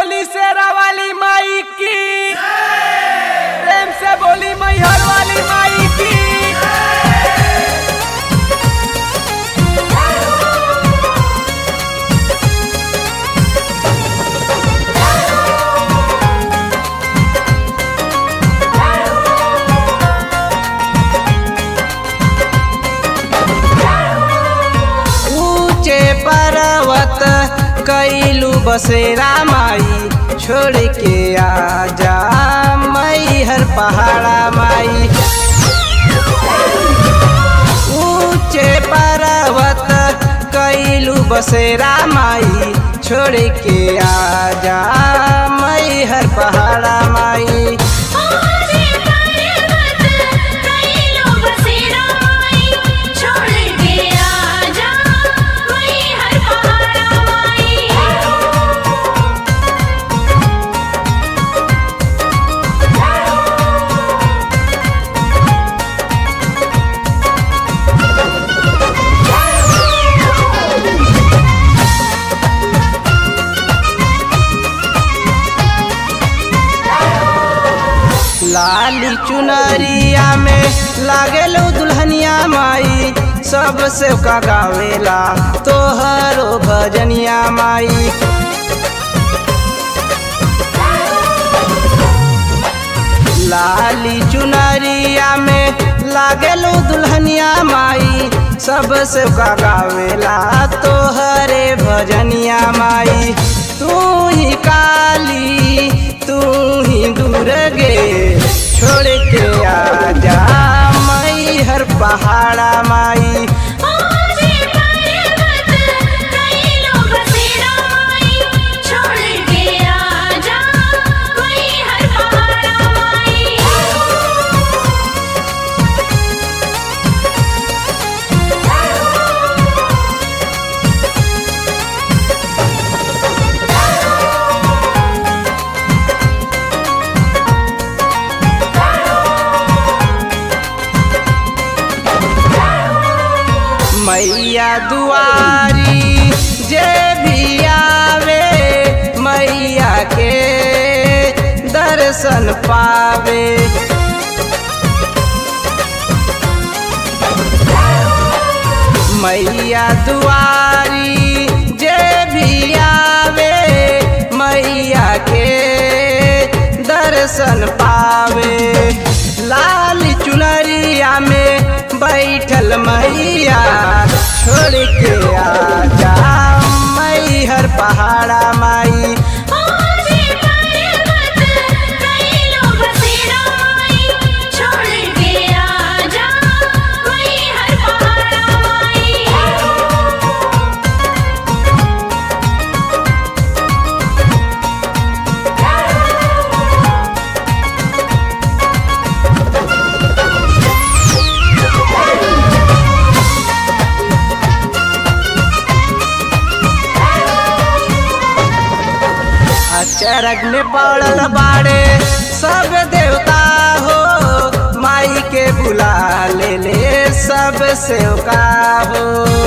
बोली शेरा वाली माई की प्रेम से बोली मैहर वाली माई की ऊंचे पर्वत कैलू बसेरा माई छोड़ के आजा मई हर पहाड़ा माई ऊंचे पर्वत कैलू बसेरा माई छोड़ के आजा मई हर पहाड़ा माई ओजे पर्वत कैलो बसेरा माई छोड़ के आजा वही हर पहाड़ा माई लाली चुनरिया में लागेलो दुल्हनिया माई सबसे का गावेला तोहरो भजनिया माई लाली चुनरिया में लागेलो दुल्हनिया माई सबसे का गावेला तोहरे भजनिया माई तू ही काली तू ही दुर्गे छोड़ के आजा मई हर पहाड़ा माई ओजे पर्वत कैलो बसेरा माई छोड़ के आजा वही हर पहाड़ा माई मैया दुआरी जे भी आवे मैया के दर्शन पावे मैया दुआरी जे भी आवे मैया के दर्शन पावे लाल चुनरिया में बैठल मैया छोड़ के आजा मई हर पहाड़ा माई ओजे पर्वत कैलो बसेरा माई छोड़ के आजा वही हर पहाड़ा माई अचरग में पड़ल बाड़े सब देवता हो माई के बुला ले ले सब सेवका हो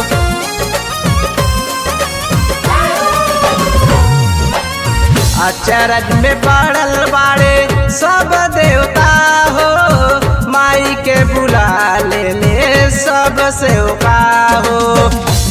अचरज में पड़ल बाड़े सब देवता हो माई के बुला ले ले सब सेवका हो